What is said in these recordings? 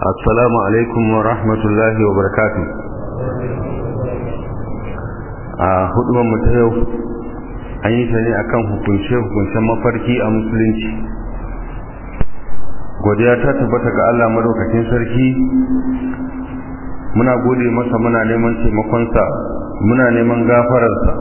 assalamu alaikum wa rahmatullahi wa barakatuh a hudubar mu ta yau an yi ta ne akan hukunce hukuncen mafarki a musulunci godiya ta tabbata ga Allah madaukakin sarki muna gode masa muna neman taimakonsa muna neman gafararsa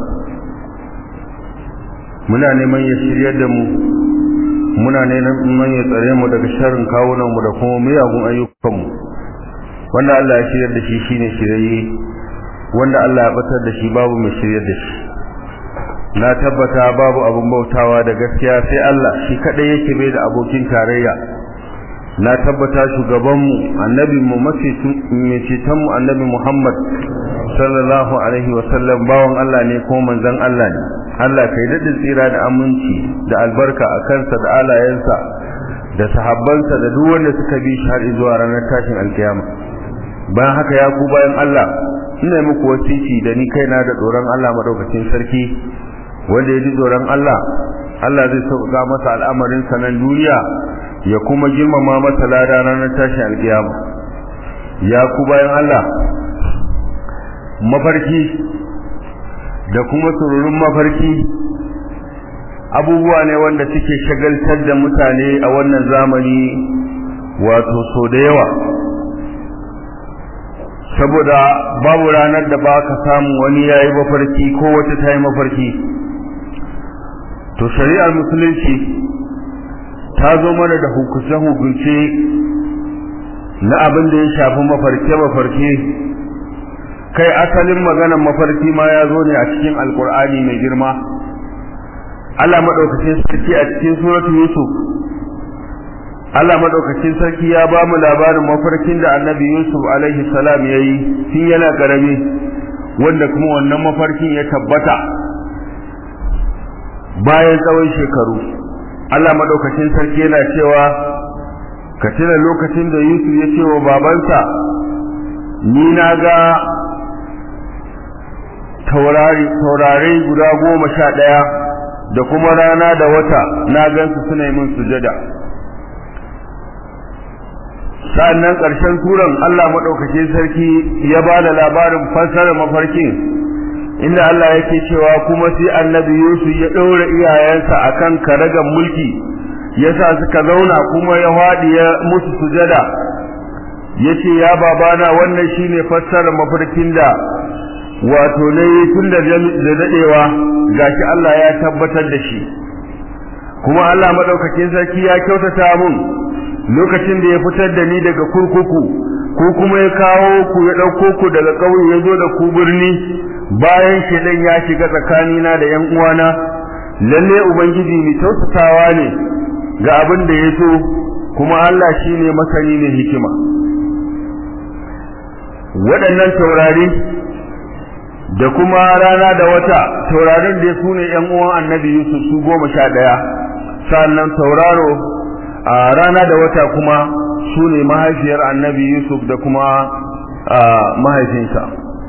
muna neman ya shiryar da mu muna neman ya tsare mu daga sharrin kawunanmu da kuma miyagun ayyukanmu wanda Allah ya shiryar da shi shine shirye wanda Allah ya batar da shi babu mai shiryar da shi na tabbata babu abun bautawa da gaskiya sai Allah shi kadai yake bai da abokin tarayya na tabbata shugabanmu annabinmu mafi cetonmu annabi Muhammad sallallahu alaihi wasallam bawan Allah ne ko manzon Allah ne Allah kai daɗin tsira da aminci da albarka a kansa da alayensa da sahabbansa da duk wanda suka bi shi har zuwa ranar tashin alkiyama bayan haka ya ku bayan Allah ina muku wasiki da ni kaina da tsoron Allah madaukakin sarki wanda ya ji tsoron Allah Allah zai sauka masa al'amarin sa nan duniya ya kuma girmama masa lada ranar tashin alkiyama ya ku bayan Allah mafarki da kuma sururin mafarki abubuwa ne wanda suke shagaltar da mutane a wannan zamani wato so da yawa saboda babu ranar da ba ka samu wani ya yi mafarki ko wata ta yi mafarki to shari'ar musulunci ta zo mana da hukunce-hukunce na abin da ya shafi mafarke-mafarke kai asalin maganar mafarki ma ya zo ne a cikin alkur'ani mai girma Allah madaukakin sarki a cikin suratul yusuf Allah madaukakin sarki ya ba mu labarin mafarkin da annabi yusuf alaihi salam yayi tun yana karami wanda kuma wannan mafarkin ya tabbata bayan tsawon shekaru Allah madaukakin sarki yana cewa ka tuna lokacin da yusuf ya ce wa babansa ni na ga taurari guda goma sha ɗaya da kuma rana da wata na gansu suna yi min sujada sa'annan ƙarshen turan Allah maɗaukacin sarki ya ba da labarin fassarar mafarkin inda Allah yake cewa kuma sai annabi Yusuf ya ɗaura iyayensa akan karagan mulki yasa suka zauna kuma ya faɗi ya musu sujada yace ya babana wannan shine fassarar mafarkin da wato ne tun da dadewa gashi Allah ya tabbatar da shi kuma Allah madaukakin sarki ya kyautata mun lokacin da ya fitar da ni daga kurkuku ko kuma ya kawo ku ya dauko ku daga kauye ya zo da ku birni bayan shedan ya shiga tsakanina da yan uwana lalle ubangiji ni tausatawa ne ga abin da ya so kuma Allah shine masani ne hikima waɗannan taurari da kuma rana da wata taurarin da su ne ‘yan uwan annabi Yusuf su goma sha ɗaya sannan tauraro a rana da wata kuma su ne mahaifiyar annabi Yusuf da kuma mahaifinsa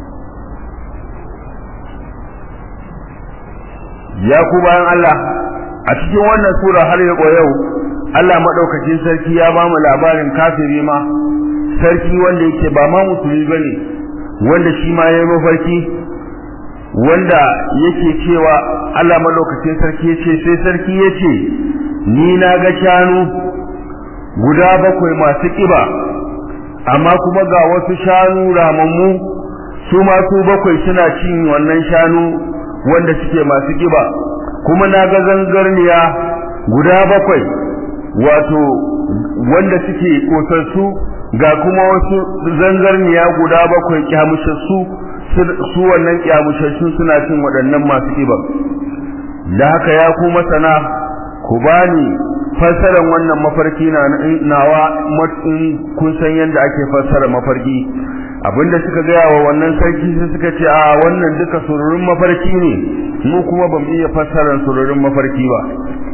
ya ku bayan Allah a cikin wannan sura har yau Allah maɗaukacin sarki ya ba mu labarin kafiri ma sarki wanda yake ba ma musulmi bane wanda shi ma ya yi mafarki wanda yake cewa Allah malokacin sarki yace sai sarki yace ni na ga shanu guda bakwai masu kiba amma kuma ga wasu shanu ramammu su ma su bakwai suna cin wannan shanu wanda suke masu kiba kuma na ga zangarniya guda bakwai wato wanda suke kosassu ga kuma wasu zangarniya guda bakwai kyamushassu su wannan kyamushashu suna cin waɗannan masu ƙiba da haka ya ku masana ku bani fassarar wannan mafarki na nawa kun san yadda ake fassara mafarki abinda suka gaya wa wannan sarki sai suka ce a wannan duka sururin mafarki ne mu kuma bamu iya fassarar sururin mafarki ba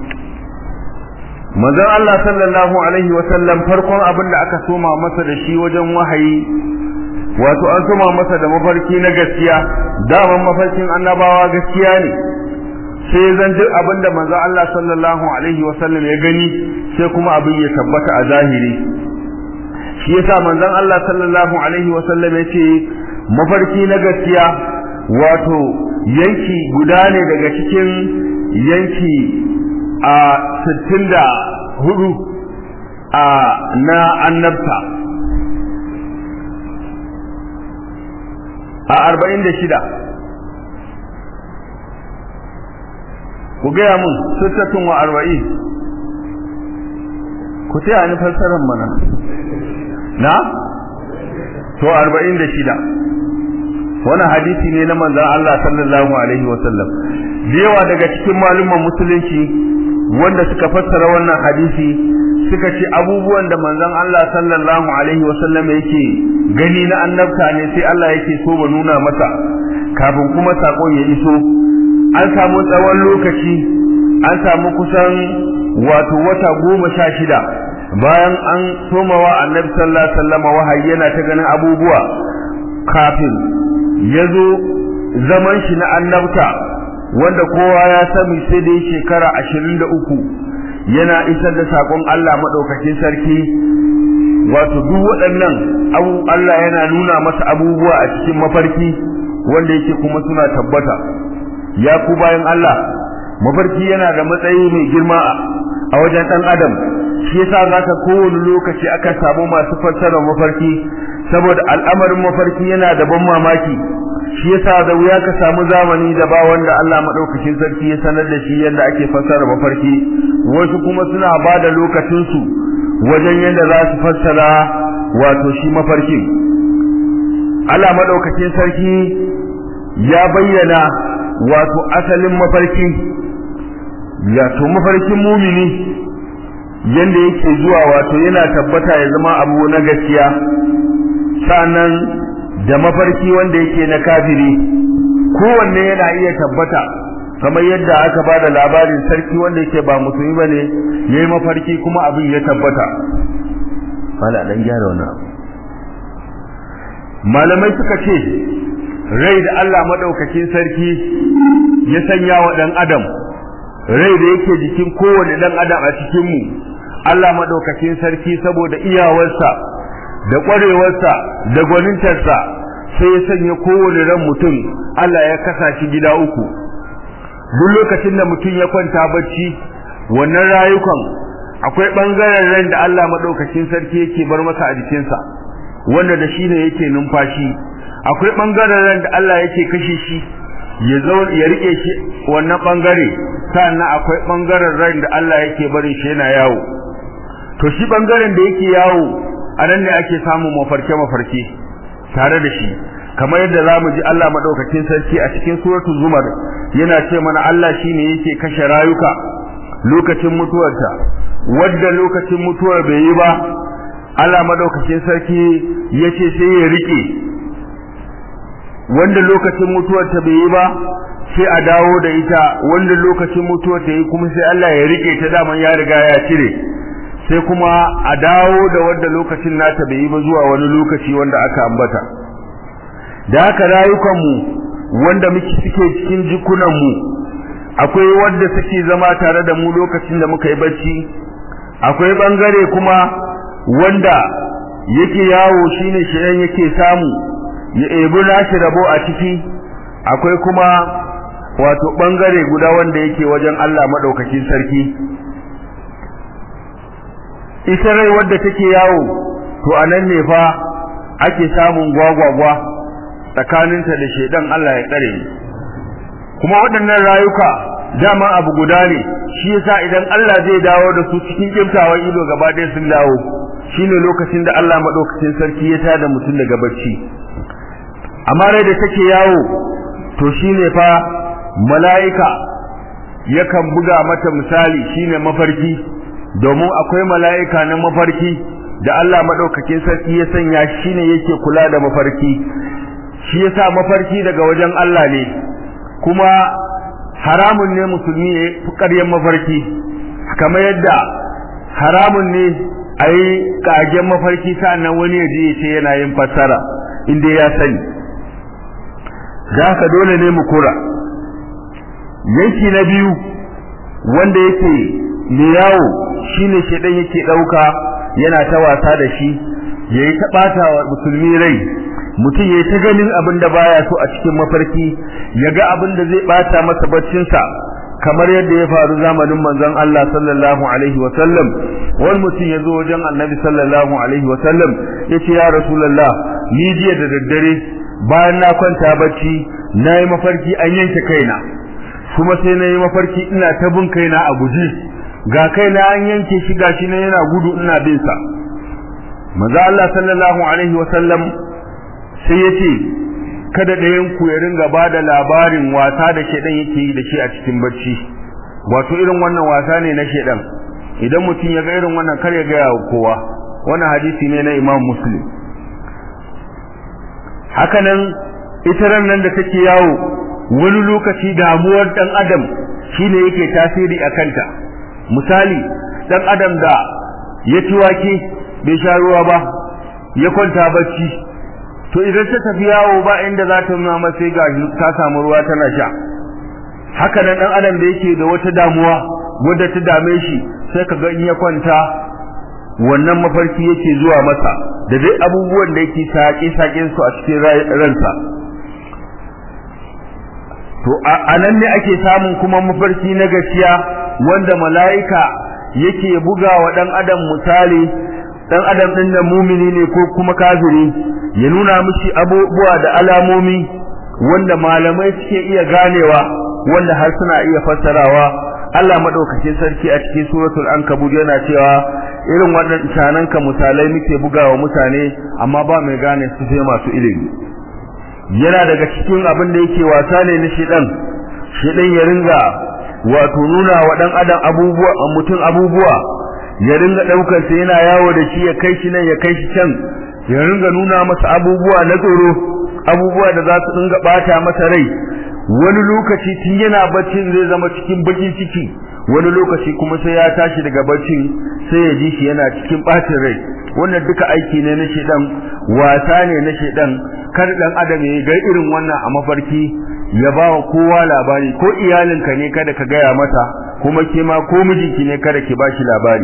manzon Allah sallallahu alaihi wa sallam farkon abin da aka soma masa da shi wajen wahayi wato an soma masa da mafarki na gaskiya daman mafarkin annabawa gaskiya ne sai zan duk abin da manzon Allah sallallahu alaihi wa sallam ya gani sai kuma abin ya tabbata a zahiri shi shi yasa manzon Allah sallallahu alaihi wa sallam yace mafarki na gaskiya wato yanki guda ne daga cikin yanki a 64 a na annabta a 46 ku gaya mun sittatun wa arba'in ku taya ni fassarar mana na to arba'in da shida wani hadisi ne na manzan Allah sallallahu alaihi wasallam da yawa daga cikin malumman musulunci wanda suka fassara wannan hadisi suka ce abubuwan da manzan Allah sallallahu alaihi wasallam yake gani na annabta ne sai Allah yake so ba nuna masa kafin kuma sakon ya iso an samu tsawon lokaci an samu kusan wato wata goma sha shida bayan an somawa annabi sallallahu alaihi wasallam wahayi yana ta ganin abubuwa kafin ya zo zaman shi na annabta wanda kowa ya sani sai da shekara ashirin da uku yana isar da saƙon Allah maɗaukakin sarki wato duk waɗannan abu Allah yana nuna masa abubuwa a cikin mafarki wanda yake kuma suna tabbata ya ku bayan Allah mafarki yana da matsayi mai girma a wajen ɗan adam shi yasa zaka kowane lokaci aka samu masu fassarar mafarki saboda al'amarin mafarki yana da ban mamaki shi yasa da wuya ka samu zamani da ba wanda Allah madaukakin sarki ya sanar da shi yadda ake fassara mafarki wasu kuma suna ba da lokacin su wajen yadda za su fassara wato shi mafarkin Allah madaukakin sarki ya bayyana wato asalin mafarki ya to mafarkin mumini yanda yake zuwa wato yana tabbata ya zama abu na gaskiya sanan da mafarki wanda yake na kafiri kowanne yana iya tabbata kamar yadda aka ba da labarin sarki wanda yake ba musulmi ba ne ya yi mafarki kuma abin ya tabbata mala dan gyara wannan malamai suka ce rai da Allah madaukakin sarki ya sanya wa dan adam rai da yake jikin kowane dan adam a cikin mu Allah madaukakin sarki saboda iyawarsa da ƙwarewarsa da gwanintarsa sai ya sanya kowane ran mutum Allah ya kasa shi gida uku duk lokacin da mutum ya kwanta bacci wannan rayukan akwai ɓangaren ran da Allah maɗaukakin sarki yake bar masa a jikinsa wanda da shi ne yake numfashi akwai ɓangaren ran da Allah yake kashe shi ya zauna ya rike shi wannan ɓangare sannan akwai ɓangaren ran da Allah yake barin shi yana yawo to shi ɓangaren da yake yawo a nan ne ake samun mafarke-mafarke tare da shi kamar yadda za mu ji Allah maɗaukakin sarki a cikin suratul zumar yana ce mana Allah shi ne yake kashe rayuka lokacin mutuwarta wadda lokacin mutuwar bai yi ba Allah maɗaukakin sarki ya ce sai ya riƙe wanda lokacin mutuwarta bai yi ba sai a dawo da ita wanda lokacin mutuwar ta yi kuma sai Allah ya riƙe ta daman ya riga ya cire sai kuma a dawo da wanda lokacin nata bai yi ba zuwa wani lokaci wanda aka ambata da haka rayukanmu wanda muke suke cikin jikunanmu akwai wanda suke zama tare da mu lokacin da muka yi bacci akwai bangare kuma wanda yake yawo shine shirin yake samu ya ebi nashi rabo a ciki akwai kuma wato bangare guda wanda yake wajen Allah madaukakin sarki ita rai wadda take yawo to anan ne fa ake samun gwagwagwa tsakaninta da shedan Allah ya tsare ni kuma waɗannan rayuka dama abu guda ne shi yasa idan Allah zai dawo da su cikin kimtawan ido gaba ɗaya sun dawo shine lokacin da Allah madaukakin sarki ya tada mutum daga bacci amma rai da take yawo to shine fa mala'ika yakan buga mata misali shine mafarki domin akwai mala'ika na mafarki da Allah madaukakin sarki ya sanya shine yake kula da mafarki shi yasa mafarki daga wajen Allah ne kuma haramun ne musulmi ya fi ƙaryen mafarki kamar yadda haramun ne a yi ƙagen mafarki sa'annan wani ya je ya ce yana yin fassara inda ya sani da haka dole ne mu kura yanki na biyu wanda yake mai yawo shine shedan yake ɗauka yana ta wasa da shi yayi ta bata wa musulmi rai mutum yayi ta ganin abin da baya so a cikin mafarki ya ga abin da zai bata masa baccin sa kamar yadda ya faru zamanin manzon Allah sallallahu alaihi wa sallam wani mutum ya zo wajen annabi sallallahu alaihi wa sallam yace ya rasulullah ni jiya da daddare bayan na kwanta bacci nayi mafarki an yanke kaina kuma sai nayi mafarki ina ta bin kaina a guji ga kaina an yanke shi gashi ne yana gudu ina bin sa manzo Allah sallallahu alaihi wa sallam sai yace kada ɗayan ku ya ringa bada labarin wasa da shedan yake yi da shi a cikin bacci wato irin wannan wasa ne na shedan idan mutum ya ga irin wannan kar ya ga kowa wannan hadisi ne na Imam Muslim hakanan ita ran nan da take yawo wani lokaci damuwar dan adam shine yake tasiri a kanta misali dan adam da ya ci wake bai sha ruwa ba ya kwanta bacci to idan ta tafi yawo ba inda za ta nuna masa sai ga ta samu ruwa tana sha haka nan dan adam da yake da wata damuwa wanda ta dame shi sai ka ga in ya kwanta wannan mafarki yake zuwa masa da dai abubuwan da yake saƙe saƙen su a cikin ransa to a nan ne ake samun kuma mafarki na gaskiya wanda mala'ika yake buga wa dan adam misali dan adam din da mumini ne ko kuma kafiri ya nuna mishi abubuwa da alamomi wanda malamai suke iya ganewa wanda har suna iya fassarawa Allah madaukakin sarki a cikin suratul ankabut yana cewa irin wannan canan ka misalai muke bugawa mutane amma ba mai gane su sai masu ilimi yana daga cikin abin da yake wasa ne na shedan shedan ya ringa wato nuna wa dan adam abubuwa mutum abubuwa ya ringa daukar sa yana yawo da shi ya kai shi nan ya kai shi can ya ringa nuna masa abubuwa na tsoro abubuwa da za su dinga bata masa rai wani lokaci tun yana baccin zai zama cikin bakin ciki wani lokaci kuma sai ya tashi daga baccin sai ya ji shi yana cikin bacin rai wannan duka aiki ne na shedan wasa ne na shedan kar dan adam ya ga irin wannan a mafarki ya ba wa kowa labari ko iyalinka ne kada ka gaya mata kuma ke ma ko mijinki ne kada ki bashi labari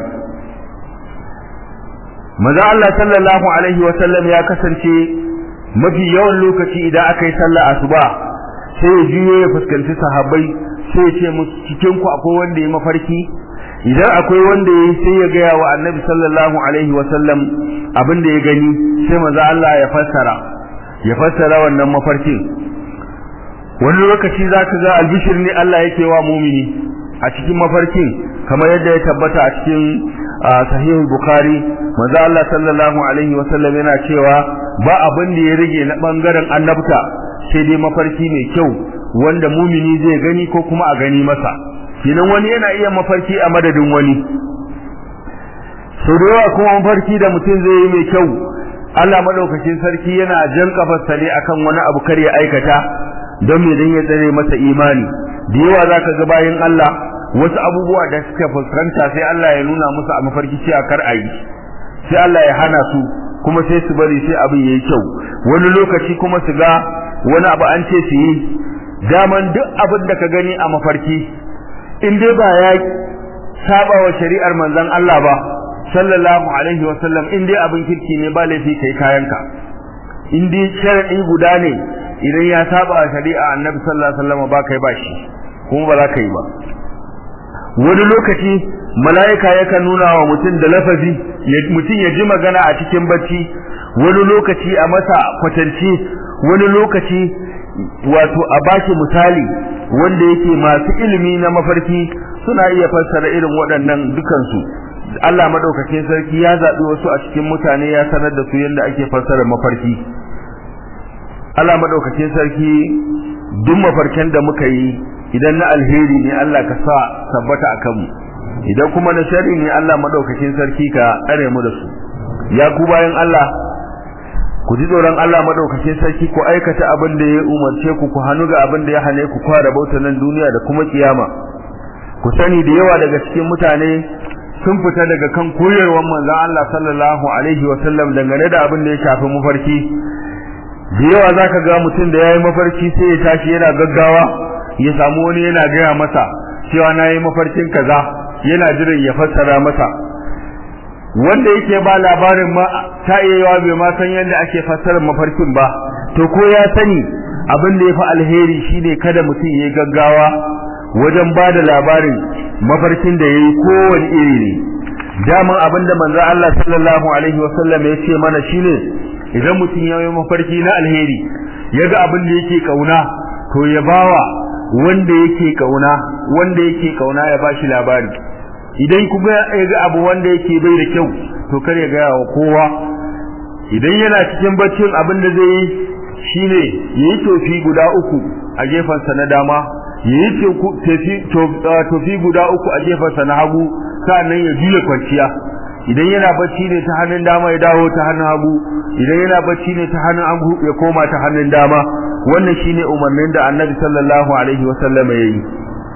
maza Allah sallallahu alaihi wa sallam ya kasance mafi yawan lokaci idan aka yi sallah asuba sai ya juyo ya fuskanci sahabbai sai ya ce musu cikin ku akwai wanda ya mafarki idan akwai wanda ya sai ya gaya wa annabi sallallahu alaihi wa sallam abin da ya gani sai maza Allah ya fassara ya fassara wannan mafarkin wani lokaci zaka ga albishir ne Allah yake wa mumini a cikin mafarkin kamar yadda ya tabbata a cikin sahih bukhari manzo Allah sallallahu alaihi wasallam yana cewa ba abin da ya rage na bangaren annabta sai dai mafarki mai kyau wanda mumini zai gani ko kuma a gani masa kinan wani yana iya mafarki a madadin wani so da yawa kuma mafarki da mutum zai yi mai kyau Allah madaukakin sarki yana jan kafarsa ne akan wani abu kar ya aikata don me dan ya tsare masa imani da yawa zaka ga bayan Allah wasu abubuwa da suka fuskanta sai Allah ya nuna musu a mafarki cewa kar a yi sai Allah ya hana su kuma sai su bari sai abin yayi kyau wani lokaci kuma su ga wani abu an ce su yi daman duk abin da ka gani a mafarki in dai ba ya saba wa shari'ar manzon Allah ba sallallahu alaihi wasallam in dai abin kirki ne ba laifi kai kayanka in dai sharadi guda ne idan ya saba wa shari'a annabi sallallahu alaihi wasallam ba kai ba shi kuma ba za ka yi ba wani lokaci mala'ika yakan nuna wa mutum da lafazi mutum ya ji magana a cikin bacci wani lokaci a masa kwatance wani lokaci wato a baki misali wanda yake masu ilimi na mafarki suna iya fassara irin waɗannan dukansu Allah madaukakin sarki ya zaɓi wasu a cikin mutane ya sanar da su yadda ake fassara mafarki Allah madaukakin sarki duk mafarkin da muka yi idan na alheri ne Allah ka sa tabbata a kanmu idan kuma na shari ne Allah madaukakin sarki ka tsare mu da su ya ku bayan Allah ku ji tsoron Allah madaukakin sarki ku aikata abin da ya umarce ku ku hannu ga abin da ya hane ku fara bauta nan duniya da kuma kiyama ku sani da yawa daga cikin mutane sun fita daga kan koyarwar manzon Allah sallallahu alaihi wa sallam dangane da abin da ya shafi mafarki da yawa zaka ga mutum da yayi mafarki sai ya tashi yana gaggawa ya samu wani yana gaya masa cewa na yi mafarkin kaza yana jiran ya fassara masa wanda yake ba labarin ma ta iya bai ma san yadda ake fassarar mafarkin ba to ko ya sani abin da ya fi alheri shine kada mutum ya gaggawa wajen ba da labarin mafarkin da ya yi kowane iri ne daman abin da manzo Allah sallallahu alaihi wasallam ya ce mana shine idan mutum ya yi mafarki na alheri ya ga abin da yake kauna to ya bawa wanda yake kauna wanda yake kauna ya bashi labari idan kuma ya ga abu wanda yake bai da kyau to kar ya gaya wa kowa idan yana cikin baccin abin da zai yi shine yayi tofi guda uku a gefansa na dama yayi tofi guda uku a gefansa na hagu sannan ya juya kwanciya idan yana bacci ne ta hannun dama ya dawo ta hannun hagu idan yana bacci ne ta hannun hagu ya koma ta hannun dama wannan shine umarnin da Annabi sallallahu alaihi wasallam ya yi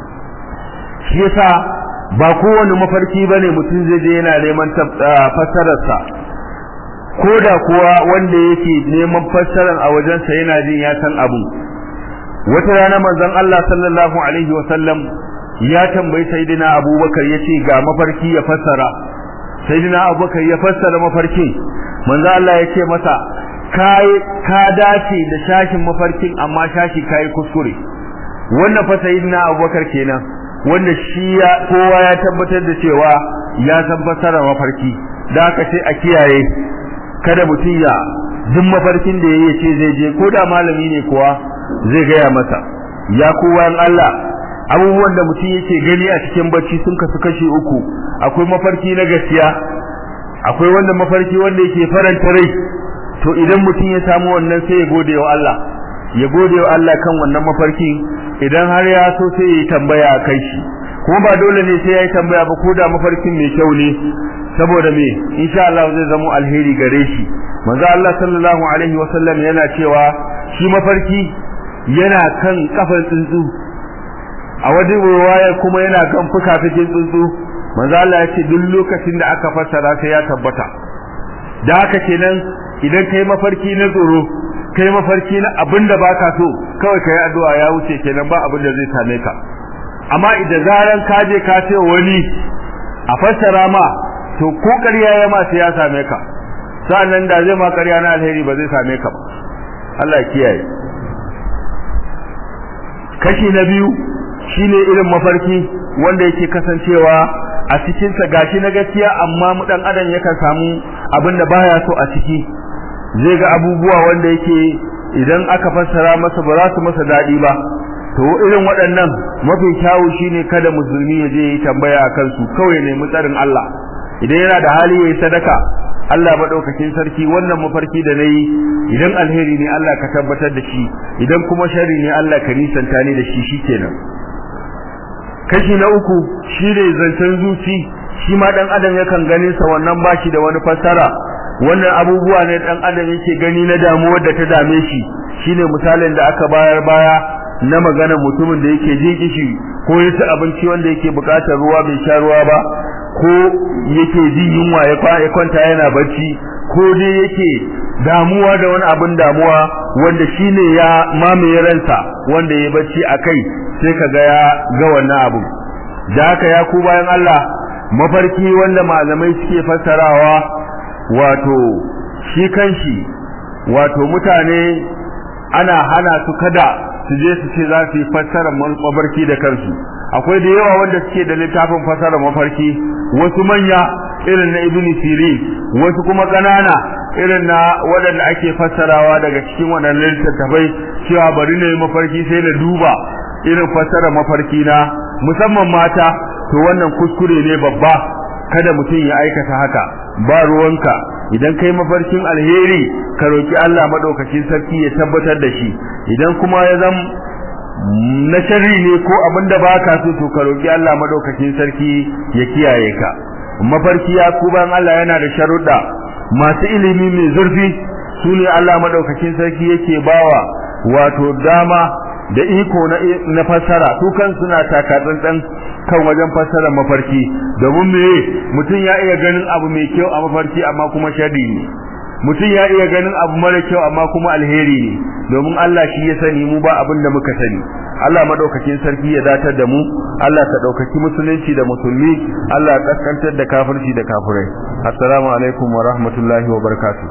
shi yasa ba kowane mafarki bane mutum zai je yana neman fassararsa ko da kuwa wanda yake neman fassarar a wajensa yana jin ya san abu wata rana manzon Allah sallallahu alaihi wasallam ya tambayi sayyidina Abubakar yace ga mafarki ya fassara sayyidina Abubakar ya fassara mafarkin manzon Allah yace masa kai ka dace da shashin mafarkin amma shashi kai kuskure wannan fa sayyidina Abubakar kenan wanda shi ya kowa ya tabbatar da cewa ya san fassara mafarki da aka ce a kiyaye kada mutum ya duk mafarkin da yayi ce zai je ko da malami ne kuwa zai gaya masa ya kowa Allah abubuwan da mutum yake gani a cikin bacci sun kasu kashi uku akwai mafarki na gaskiya akwai wanda mafarki wanda yake faranta rai to idan mutum ya samu wannan sai ya gode wa Allah ya gode wa Allah kan wannan mafarki idan har ya so sai ya yi tambaya a kai shi kuma ba dole ne sai ya yi tambaya ba ko da mafarkin mai kyau ne saboda me insha Allah zai zama alheri gare shi manzo Allah sallallahu alaihi wasallam yana cewa shi mafarki yana kan kafan tsuntsu a wajen riwaya kuma yana kan fukafikin tsuntsu manzo Allah ya ce duk lokacin da aka fassara sai ya tabbata da haka kenan idan kai mafarki na tsoro kai mafarki na abinda baka so kawai kai addu'a ya wuce kenan ba abin da zai same ka amma idan zaran ka je ka ce wani a fassara ma to ko ƙarya ya ma sai ya same ka sa'annan da zai ma ƙarya na alheri ba zai same ka ba Allah kiyaye kashi na biyu shine irin mafarki wanda yake kasancewa a cikin sa gashi na gaskiya amma mu dan adam yakan samu abin da baya so a ciki zai ga abubuwa wanda yake idan aka fassara masa ba za su masa dadi ba to irin waɗannan mafi kyawu shine kada musulmi ya je yi tambaya akan su kawai ne mutsarin Allah idan yana da hali yayi sadaka Allah madaukakin sarki wannan mafarki da nayi idan alheri ne Allah ka tabbatar da shi idan kuma sharri ne Allah ka nisanta ni da shi shikenan kashi na uku shine zancen zuci shi ma dan adam yakan ganin sa wannan bashi da wani fassara wannan abubuwa ne dan adam yake gani na damuwar da ta dame shi shine misalin da aka bayar baya na magana mutumin da yake jin kishi ko yace abinci wanda yake bukatar ruwa bai sha ruwa ba ko yake jin yunwa ya kwanta yana bacci ko dai yake damuwa da wani abin damuwa wanda shine ya mamaye ransa wanda ya bacci akai sai kaga ya ga wannan abu da haka ya ku bayan Allah mafarki wanda malamai suke fassarawa wato shi kanshi wato mutane ana hana su kada su je su ce za su yi fassarar mafarki da kansu akwai da yawa wanda suke da littafin fassarar mafarki wasu manya irin na ibn sirin wasu kuma ƙanana irin na waɗanda ake fassarawa daga cikin waɗannan littattafai cewa bari na yi mafarki sai na duba irin fassarar mafarki na musamman mata to wannan kuskure ne babba kada mutum ya aikata haka ba ruwanka idan kai mafarkin alheri ka roki Allah madaukakin sarki ya tabbatar da shi idan kuma ya zam na sharri ne ko abinda baka so to ka roki Allah madaukakin sarki ya kiyaye ka mafarki ya ku ban Allah yana da sharuɗa masu ilimi mai zurfi su ne Allah madaukakin sarki yake bawa wato dama da iko na na fassara su kan suna taka tsantsan kan wajen fassara mafarki domin me mutum ya iya ganin abu mai kyau a mafarki amma kuma sharri ne mutum ya iya ganin abu mara kyau amma kuma alheri ne domin Allah shi ya sani mu ba abin da muka sani Allah madaukakin sarki ya datar da mu Allah ka daukaki musulunci da musulmi Allah ya kaskantar da kafirci da kafirai assalamu alaikum wa rahmatullahi wa barakatuh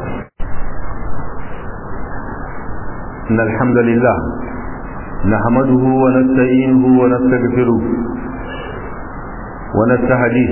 إن الحمد لله نحمده ونستعينه ونستغفره ونستهديه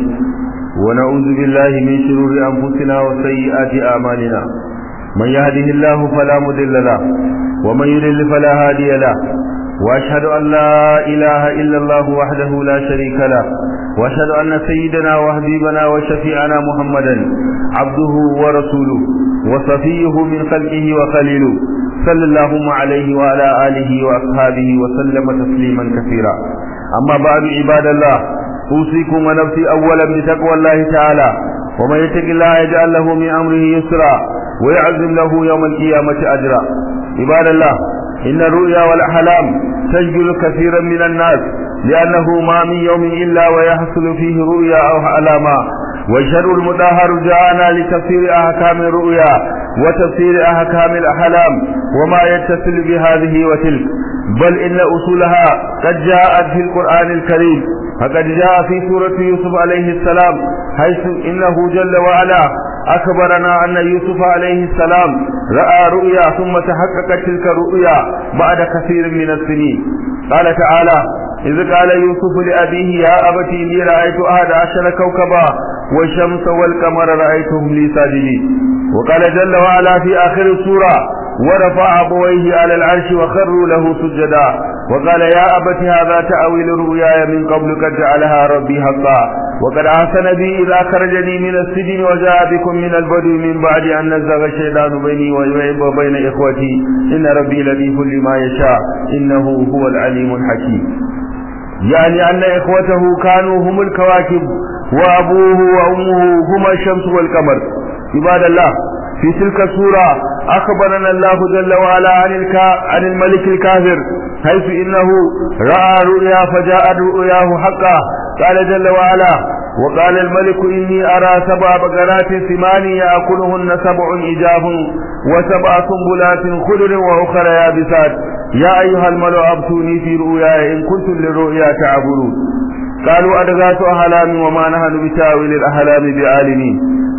ونعوذ بالله من شرور أنفسنا وسيئات أعمالنا من يهده الله فلا مضل له ومن يضلل فلا هادي له وأشهد أن لا إله إلا الله وحده لا شريك له وأشهد أن سيدنا وحبيبنا وشفيعنا محمدا عبده ورسوله وصفيه من خلقه وخليله صلى الله عليه وعلى آله وأصحابه وسلم تسليما كثيرا أما بعد عباد الله أوصيكم ونفسي أولا بتقوى الله تعالى ومن يتق الله يجعل له من أمره يسرا ويعزم له يوم القيامة أجرا عباد الله إن الرؤيا والأحلام تشغل كثيرا من الناس لأنه ما من يوم إلا ويحصل فيه رؤيا أو أحلاما والشرع المطهر جاءنا لتفسير أحكام الرؤيا وتفسير أحكام الأحلام وما يتصل بهذه وتلك بل إن أصولها قد جاءت في القرآن الكريم فقد جاء في سورة يوسف عليه السلام حيث إنه جل وعلا أخبرنا أن يوسف عليه السلام رأى رؤيا ثم تحققت تلك الرؤيا بعد كثير من السنين قال تعالى إذ قال يوسف لأبيه يا أبت إني رأيت أحد عشر كوكبا والشمس والقمر رأيتهم لي ساجدين وقال جل وعلا في آخر السورة ورفع أبويه على العرش وخروا له سجدا وقال يا أبت هذا تأويل رؤياي من قبل قد جعلها ربي حقا وقد أحسن بي إذا خرجني من السجن وجاء بكم من البدو من بعد أن نزغ الشيطان بيني وبين إخوتي إن ربي لطيف لما يشاء إنه هو العليم الحكيم يعني أن إخوته كانوا هم الكواكب وأبوه وأمه هما الشمس والقمر عباد الله في تلك السورة أخبرنا الله جل وعلا عن, الكا عن الملك الكافر حيث إنه رأى رؤيا فجاءت رؤياه حقا قال جل وعلا وقال الملك إني أرى سبع بقرات ثمان يأكلهن سبع إجاب وسبع سنبلات خضر وأخرى يابسات يا أيها الملأ أبتوني في رؤياي إن كنتم للرؤيا تعبرون قالوا أدغاث أحلام وما نحن بتاويل الأحلام بعالمين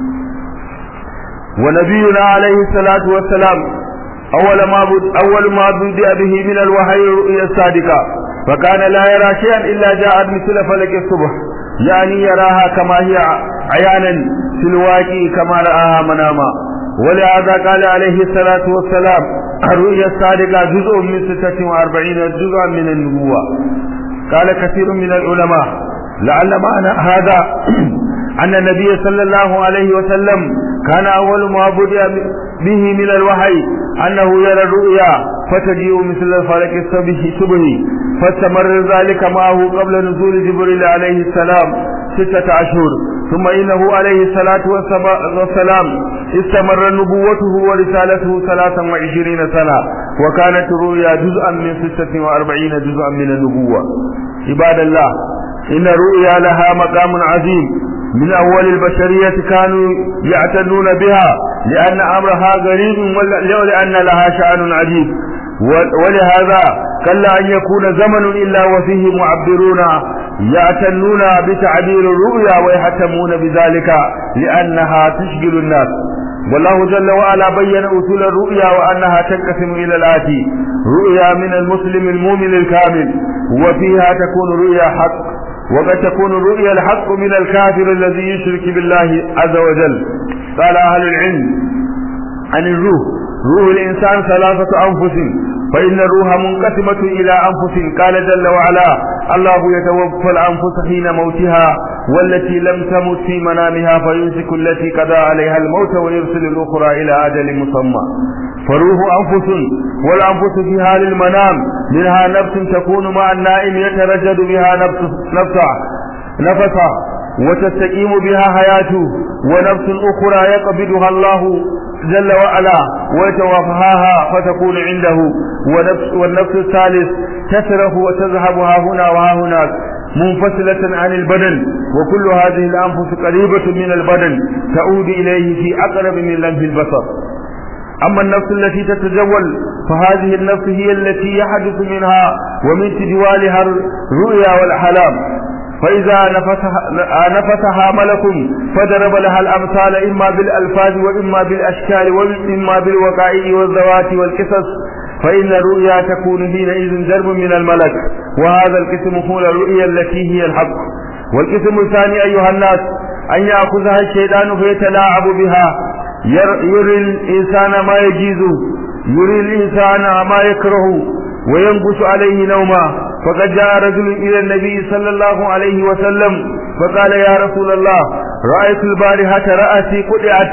ونبينا عليه الصلاة والسلام أول ما بد أول ما بدأ به من الوحي الرؤيا الصادقة فكان لا يرى شيئا إلا جاءت مثل فلك الصبح يعني يراها كما هي عيانا في الواقع كما رآها مناما ولهذا قال عليه الصلاة والسلام الرؤيا الصادقة جزء من ستة وأربعين جزءا من النبوة قال كثير من العلماء لعل معنى هذا أن النبي صلى الله عليه وسلم كان أول ما بدأ به من الوحي أنه يرى الرؤيا فتجيء مثل الفلك الصبح صبح فاستمر ذلك معه قبل نزول جبريل عليه السلام ستة أشهر ثم إنه عليه الصلاة والسلام استمر نبوته ورسالته ثلاثا وعشرين سنة وكانت الرؤيا جزءا من ستة وأربعين جزءا من النبوة عباد الله إن الرؤيا لها مقام عظيم من أول البشرية كانوا يعتنون بها لأن أمرها غريب ولأن لها شأن عجيب ولهذا قل أن يكون زمن إلا وفيه معبرون يعتنون بتعبير الرؤيا ويهتمون بذلك لأنها تشغل الناس والله جل وعلا بين أصول الرؤيا وأنها تنقسم إلى الآتي رؤيا من المسلم المؤمن الكامل وفيها تكون رؤيا حق وقد تكون الرؤيا الحق من الكافر الذي يشرك بالله عز وجل قال أهل العلم عن الروح روح الإنسان ثلاثة أنفس فإن الروح منقسمة إلى أنفس قال جل وعلا الله يتوفى الأنفس حين موتها والتي لم تمت في منامها فيمسك التي قضى عليها الموت ويرسل الأخرى إلى أجل مسمى فروح أنفس والأنفس في حال المنام منها نفس تكون مع النائم يترجد بها نفس نفسه نفسه وتستقيم بها حياته ونفس أخرى يقبضها الله جل وعلا ويتوفاها فتكون عنده ونفس والنفس الثالث تسرح وتذهب ها هنا وها هناك منفصلة عن البدن وكل هذه الأنفس قريبة من البدن تعود إليه في أقرب من لمح البصر أما النفس التي تتجول فهذه النفس هي التي يحدث منها ومن تجوالها الرؤيا والحلام فإذا نفتها, نفتها ملك فضرب لها الأمثال إما بالألفاظ وإما بالأشكال وإما بالوقائع والذوات والقصص فإن الرؤيا تكون حينئذ درب من الملك وهذا القسم هو الرؤيا التي هي الحق والقسم الثاني أيها الناس أن يأخذها الشيطان فيتلاعب بها يري الإنسان ما يجيزه يري الإنسان ما يكره وينقص عليه نوما فقد جاء رجل إلى النبي صلى الله عليه وسلم فقال يا رسول الله رأيت البارحة رأسي قطعت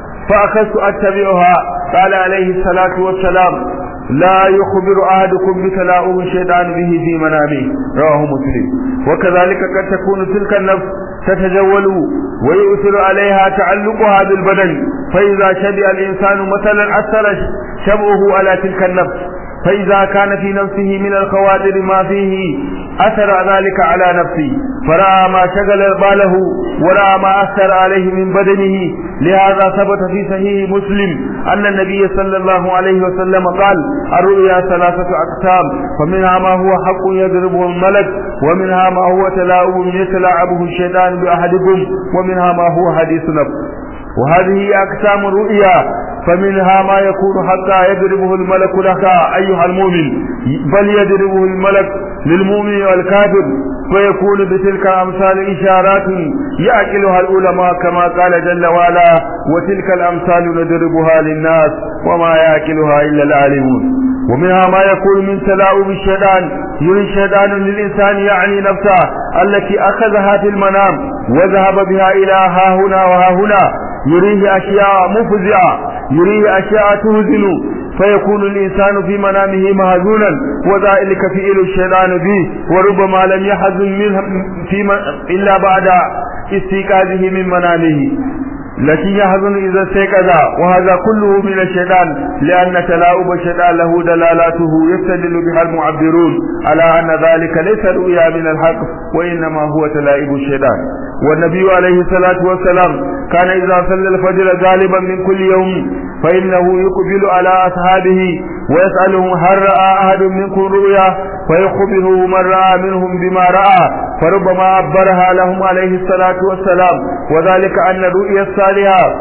فأخذت أتبعها قال عليه الصلاة والسلام لا يخبر أحدكم بتلاؤم الشيطان به في منامه رواه مسلم وكذلك قد تكون تلك النفس تتجول ويؤثر عليها تعلقها بالبدن فإذا شبع الإنسان مثلا أثر شبعه على تلك النفس فإذا كان في نفسه من الخواطر ما فيه أثر ذلك على نفسه فرأى ما شغل باله ورأى ما أثر عليه من بدنه لهذا ثبت في صحيح مسلم أن النبي صلى الله عليه وسلم قال الرؤيا ثلاثة أقسام فمنها ما هو حق يضربه الملك ومنها ما هو تلاعب يتلاعبه الشيطان بأحدكم ومنها ما هو حديث نفس وهذه أقسام الرؤيا فمنها ما يكون حتى يضربه الملك لك أيها المؤمن بل يضربه الملك للمؤمن والكافر فيكون بتلك الأمثال إشارات يأكلها العلماء كما قال جل وعلا وتلك الأمثال نضربها للناس وما يأكلها إلا العالمون ومنها ما يكون من تلاؤم الشيطان يري الشيطان للإنسان يعني نفسه التي أخذها في المنام وذهب بها إلى ها هنا وها هنا يريه أشياء مفزعة يريه أشياء تهزن فيكون الإنسان في منامه مهزونا وذلك فعل الشيطان به وربما لم يحزن منه في من إلا بعد استيقاظه من منامه لكن يحزن إذا استيقظ وهذا كله من الشيطان لأن تلاؤب الشيطان له دلالاته يستدل بها المعبرون على أن ذلك ليس رؤيا من الحق وإنما هو تلائب الشيطان والنبي عليه الصلاة والسلام كان إذا صلى الفجر غالبا من كل يوم فإنه يقبل على أصحابه ويسألهم هل رأى أحد منكم رؤيا فيخبره من رأى منهم بما رأى فربما عبرها لهم عليه الصلاة والسلام وذلك أن الرؤيا الصالحة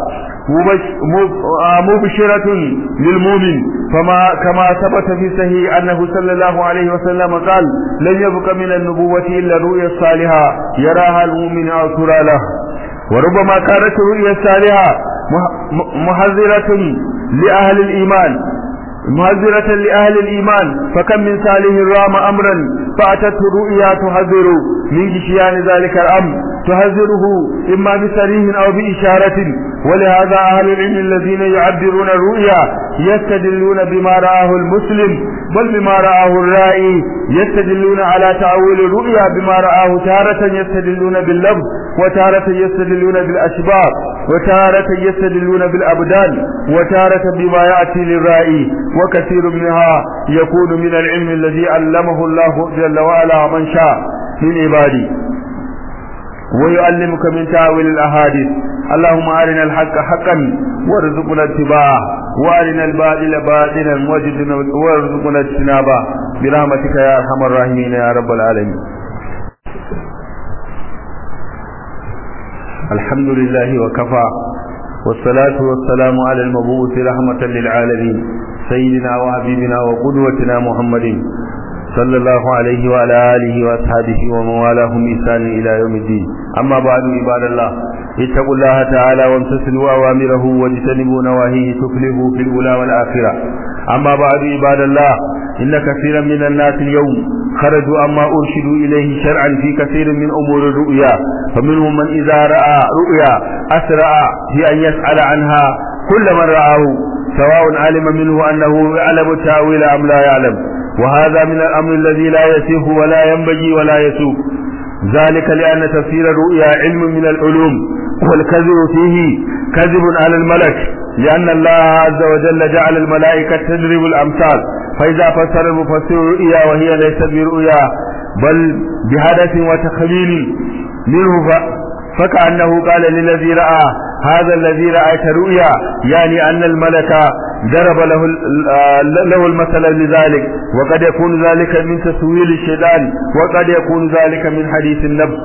مبشرة للمؤمن فما كما ثبت في صحيح أنه صلى الله عليه وسلم قال لن يبق من النبوة إلا الرؤيا الصالحة يراها المؤمن أو ترى له وربما كانت الرؤيا الصالحة محذرة لأهل الإيمان مهذرة لأهل الإيمان فكم من صالح رام أمرا فأتته الرؤيا تحذر من جشيان ذلك الأمر تحذره إما بصريح أو بإشارة ولهذا أهل العلم الذين يعبرون الرؤيا يستدلون بما رآه المسلم بل بما رآه الرائي يستدلون على تأويل الرؤيا بما رآه تارة يستدلون باللفظ وتارة يستدلون بالأشباه وتارة يستدلون بالأبدان وتارة بما يأتي للرائي وكثير منها يكون من العلم الذي علمه الله جل وعلا من شاء من عباده ويعلمك من تاويل الاحاديث اللهم ارنا الحق حقا وارزقنا اتباعه وارنا الباطل باطلا وارزقنا اجتنابه برحمتك يا ارحم الراحمين يا رب العالمين الحمد لله وكفى والصلاة والسلام على المبعوث رحمة للعالمين سيدنا وحبيبنا وقدوتنا محمد صلى الله عليه وعلى آله وأصحابه ومن والاهم بإحسان إلى يوم الدين أما بعد عباد الله اتقوا الله تعالى وامتثلوا أوامره واجتنبوا نواهيه تفلحوا في الأولى والآخرة أما بعد عباد الله إن كثيرا من الناس اليوم خرجوا عما أرشدوا إليه شرعا في كثير من أمور الرؤيا فمنهم من إذا رأى رؤيا أسرع في أن يسأل عنها كل من رآه سواء علم منه أنه يعلم التأويل أم لا يعلم وهذا من الأمر الذي لا يسيح ولا ينبغي ولا يسوق ذلك لأن تفسير الرؤيا علم من العلوم والكذب فيه كذب على الملك لأن الله عز وجل جعل الملائكة تدرب الأمثال فإذا فسر المفسر الرؤيا وهي ليست برؤيا بل بحدث وتخمين منه فكأنه قال للذي رأى هذا الذي رأيت رؤيا يعني أن الملك ضرب له له المثل لذلك وقد يكون ذلك من تسويل الشيطان وقد يكون ذلك من حديث النفس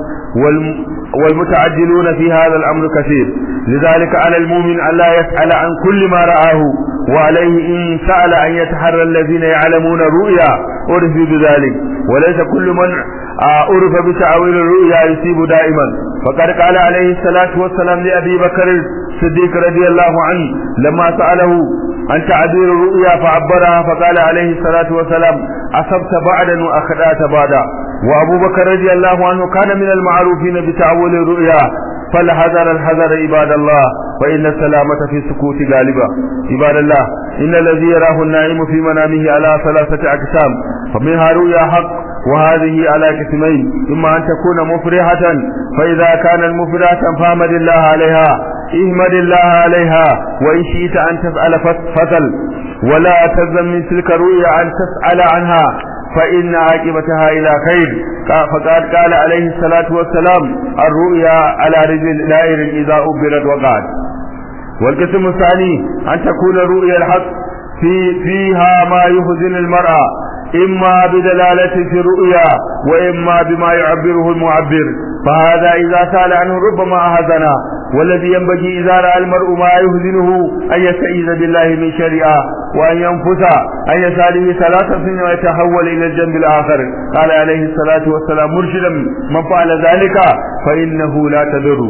والمتعجلون في هذا الأمر كثير لذلك على المؤمن أن لا يسأل عن كل ما رآه وعليه إن سأل أن يتحرى الذين يعلمون الرؤيا عرف بذلك وليس كل من عرف بتعويل الرؤيا يصيب دائما فقد قال عليه الصلاة والسلام لأبي بكر الصديق رضي الله عنه لما سأله عن تعبير الرؤيا فعبرها فقال عليه الصلاة والسلام أصبت بعدا وأخطأت بعدا وأبو بكر رضي الله عنه كان من المعروفين بتعويل الرؤيا فالحذر الحذر عباد الله فإن السلامة في السكوت غالبة عباد الله إن الذي يراه النائم في منامه على ثلاثة أقسام فمنها رؤيا حق وهذه على قسمين إما أن تكون مفرحة فإذا كانت مفرحة فاحمد الله عليها احمد الله عليها وإن شئت أن تسأل فسل ولا تلزم من تلك الرؤيا أن تسأل عنها فإن عاقبتها إلى خير فقد قال عليه الصلاة والسلام الرؤيا على رجل دائر إذا أبرت وقعت والقسم الثاني أن تكون الرؤيا الحق في فيها ما يحزن المرأة إما بدلالة في الرؤيا وإما بما يعبره المعبر فهذا إذا سأل عنه ربما أهزنا والذي ينبغي إذا رأى المرء ما يهزنه أن يستعيذ بالله من شرها وأن ينفس أن يساله ثلاثة سنين ويتحول إلى الجنب الآخر قال عليه الصلاة والسلام مرشدا من فعل ذلك فإنه لا تضر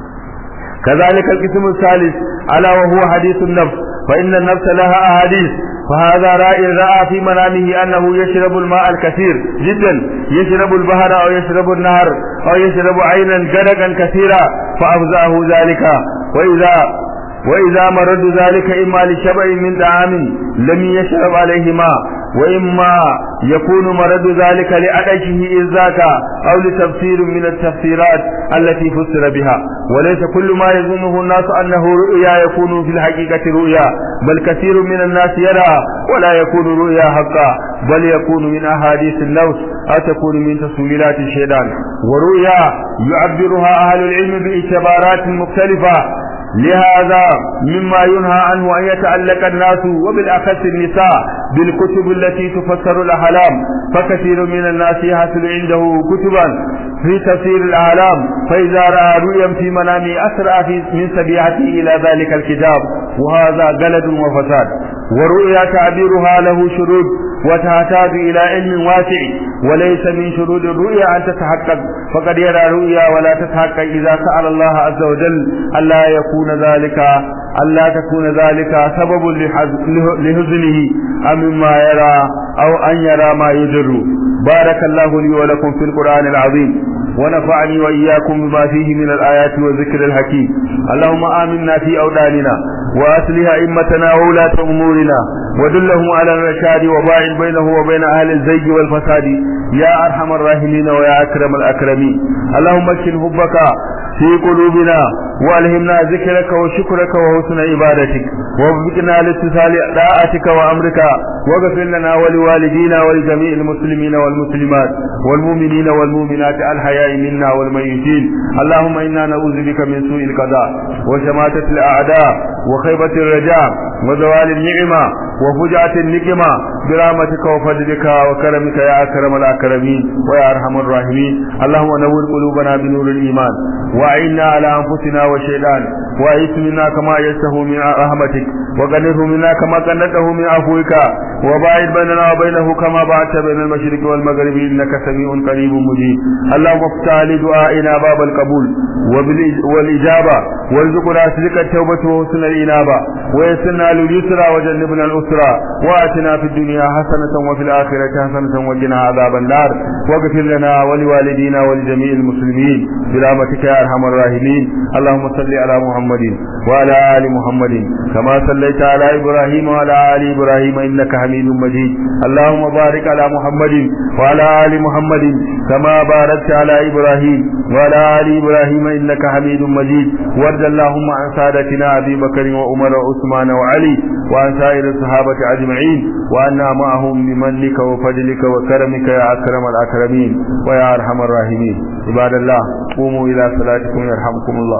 كذلك القسم الثالث ألا وهو حديث النفس فإن النفس لها أحاديث فهذا رأي رأى في منامه أنه يشرب الماء الكثير جدا يشرب البحر أو يشرب النهر أو يشرب عينا جدقا كثيرا فأفزعه ذلك وإذا وإذا مرد ذلك إما لشبع من طعام لم يشرب عليه ماء وإما يكون مرد ذلك لعدشه إذ ذاك أو لتفسير من التفسيرات التي فسر بها وليس كل ما يظنه الناس أنه رؤيا يكون في الحقيقة رؤيا بل كثير من الناس يرى ولا يكون رؤيا حقا بل يكون من أحاديث النوس أو تكون من تسويلات الشيطان ورؤيا يعبرها أهل العلم باعتبارات مختلفة لهذا مما ينهى عنه أن يتعلق الناس وبالأخص النساء بالكتب التي تفسر الأحلام فكثير من الناس يحصل عنده كتبا في تفسير الأحلام فإذا رأى رؤيا في منامه أسرع في من سبيعته إلى ذلك الكتاب وهذا جلد وفساد ورؤيا تعبيرها له شروط وتحتاج إلى علم واسع وليس من شروط الرؤيا أن تتحقق فقد يرى رؤيا ولا تتحقق إذا سأل الله عز وجل ألا يكون ذلك ألا تكون ذلك سبب لحزنه أم مما يرى أو أن يرى ما يجر بارك الله لي ولكم في القرآن العظيم ونفعني وإياكم بما فيه من الآيات والذكر الحكيم اللهم آمنا في أوداننا وأصلح أئمتنا وولاة أمورنا ودلهم على الرشاد وباعد بينه وبين أهل الزيج والفساد يا أرحم الراحمين ويا أكرم الأكرمين اللهم اكشن حبك في قلوبنا والهمنا ذكرك وشكرك وحسن عبادتك ووفقنا لاتصال طاعتك وامرك واغفر لنا ولوالدينا ولجميع المسلمين والمسلمات والمؤمنين والمؤمنات الحياء منا والميتين اللهم انا نعوذ بك من سوء القضاء وشماتة الاعداء وخيبة الرجاء وزوال النعمة وفجعة النقمة برحمتك وفضلك وكرمك يا اكرم الاكرمين ويا ارحم الراحمين اللهم نور قلوبنا بنور الايمان وأعنا على أنفسنا والشيطان وأعيث منا كما يسته من رحمتك وقنره منا كما قنته من عفوك وباعد بيننا وبينه كما بعدت بين المشرق والمغرب إنك سميع قريب مجيب اللهم افتح لدعائنا باب القبول والإجابة وارزقنا صدق التوبة وحسن الإنابة ويسرنا لليسرى وجنبنا الأسرى وآتنا في الدنيا حسنة وفي الآخرة حسنة وقنا عذاب النار واغفر لنا ولوالدينا ولجميع المسلمين برحمتك يا أرحم الراحمين اللهم صل على محمد وعلى آل محمد كما صليت على إبراهيم وعلى آل إبراهيم إنك حميد مجيد اللهم بارك على محمد وعلى آل محمد كما باركت على إبراهيم وعلى آل إبراهيم إنك حميد مجيد وارض اللهم عن سادتنا أبي بكر وعمر وعثمان وعلي وعن سائر الصحابة أجمعين وأنا معهم بمنك وفضلك وكرمك يا أكرم الأكرمين ويا أرحم الراحمين عباد الله قوموا إلى صلاتكم يرحمكم الله